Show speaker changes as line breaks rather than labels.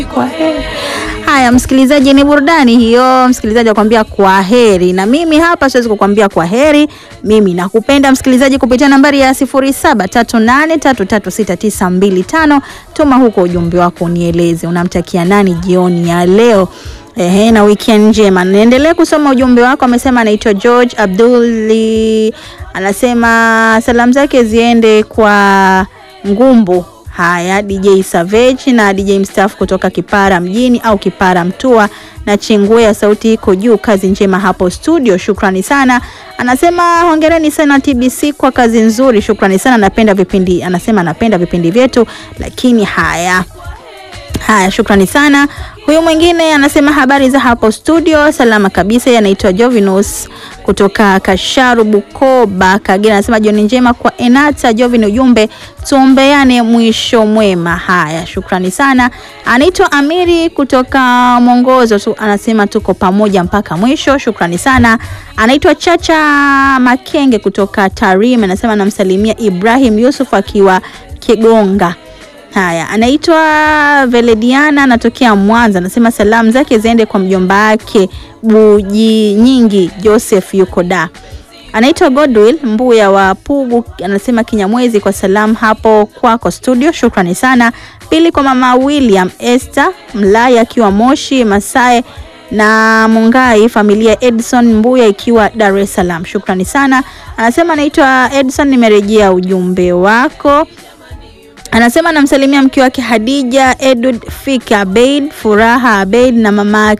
Kwa heri. Haya msikilizaji, ni burudani hiyo. Msikilizaji akwambia kwa heri, na mimi hapa siwezi kukwambia kwa heri. Mimi nakupenda msikilizaji, kupitia nambari ya 0738336925 tuma huko ujumbe wako, unieleze unamtakia nani jioni ya leo. Ehe, na weekend njema. Naendelee kusoma ujumbe wako. Amesema anaitwa George Abduli, anasema salamu zake ziende kwa Ngumbu Haya, DJ Savage na DJ mstaafu kutoka Kipara mjini au Kipara Mtua na Chingwea, sauti iko juu. Kazi njema hapo studio, shukrani sana. Anasema hongereni sana TBC kwa kazi nzuri, shukrani sana. Napenda vipindi, anasema anapenda vipindi vyetu, lakini haya Haya, shukrani sana. Huyu mwingine anasema habari za hapo studio, salama kabisa. Yeye anaitwa Jovinus kutoka Kasharu, Bukoba, Kagera. Anasema jioni njema kwa Enata Jovin, ujumbe tuombeane mwisho mwema. Haya, shukrani sana. Anaitwa Amiri kutoka Mwongozo tu, anasema tuko pamoja mpaka mwisho, shukrani sana. Anaitwa Chacha Makenge kutoka Tarim, anasema namsalimia Ibrahim Yusuf akiwa Kigonga. Haya, anaitwa Velediana anatokea Mwanza, anasema salamu zake ziende kwa mjomba wake Buji Nyingi Joseph yuko da. Anaitwa Godwill Mbuya wa Pugu, anasema Kinyamwezi kwa salamu hapo kwako studio, shukrani sana. Pili kwa mama William Esther Mlaya akiwa Moshi Masae na Mungai familia Edson Mbuya ikiwa Dar es Salaam, shukrani sana. Anasema anaitwa Edson, nimerejea ujumbe wako anasema anamsalimia mke wake Hadija Edward Fika Abeid Furaha Abeid na mama